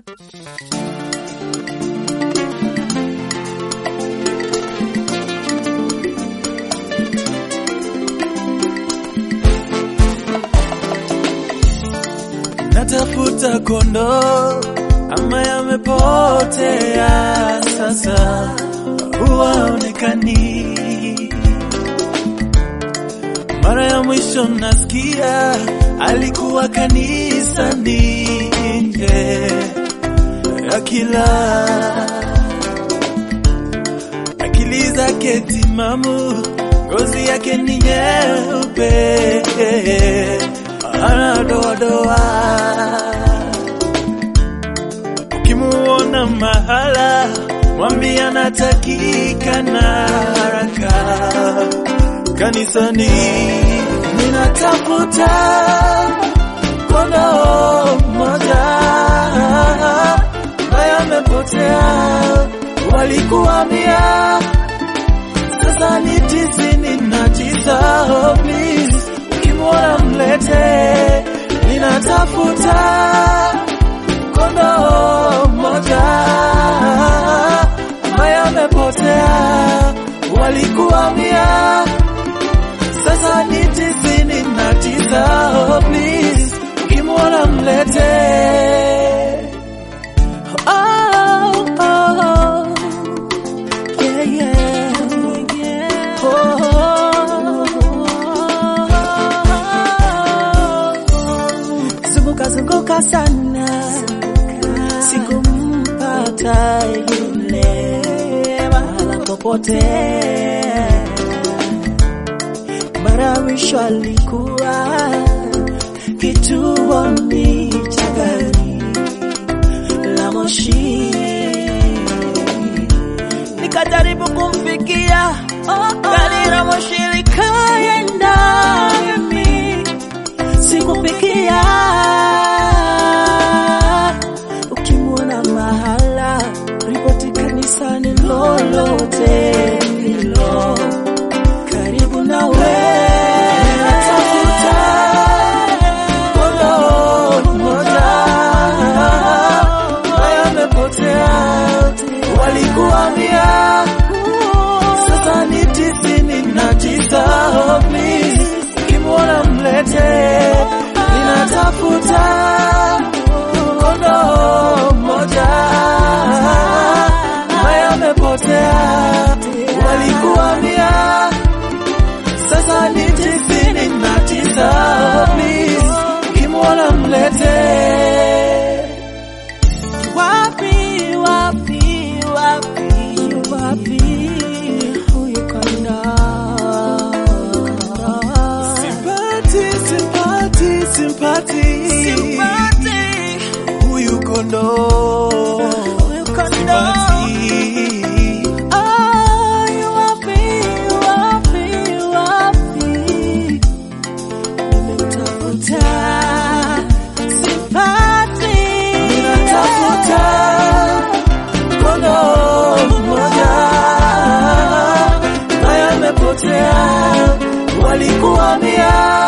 natafuta kondoo ama yamepotea sasa, huwaonekani. Mara ya mwisho nasikia alikuwa kanisani nje ya kila akili zake timamu, ngozi yake ni nyeupe, ana doadoa. Ukimuona mahala, mwambie anatakikana haraka kanisani. Ninatafuta kondoo mmoja ambaye amepotea, walikuwa mia sasa ni tisini na tisa. Oh, please, ukimwona mlete. Ninatafuta kondoo mmoja ambaye amepotea, walikuwa mia sasa ni tisini na tisa. Oh, please, ukimwona mlete. Oh, oh, oh. Yeah, yeah, yeah. Zunguka zunguka sana, sikumpata yule mahala popote. Mara ya mwisho alikuwa kituoni cha gari la moshi, nikajaribu kumfikia, gari la moshi likaenda mimi sikufikia. Ukimwona mahala, ripoti kanisani lolote hilo karibu nawe. Natafuta kondoo mmoja ambaye amepotea, walikuwa mia sasa ni tisini na tisa. Oh, please, ukimwona mlete. Ninatafuta kondoo mmoja ambaye amepotea, walikuwa mia sasa ni tisini na tisa. Oh, please, ukimwona mlete. Wapi, wapi, wapi, wapi huyu kondoo? Simpati, simpati, simpati, Simpati, huyu kondoo huyu kondoo. Simpati. Oh, yu wapi, wapi, wapi? Nimemtafuta, simpati. Ninatafuta kondoo mmoja ambaye amepotea, walikuwa mia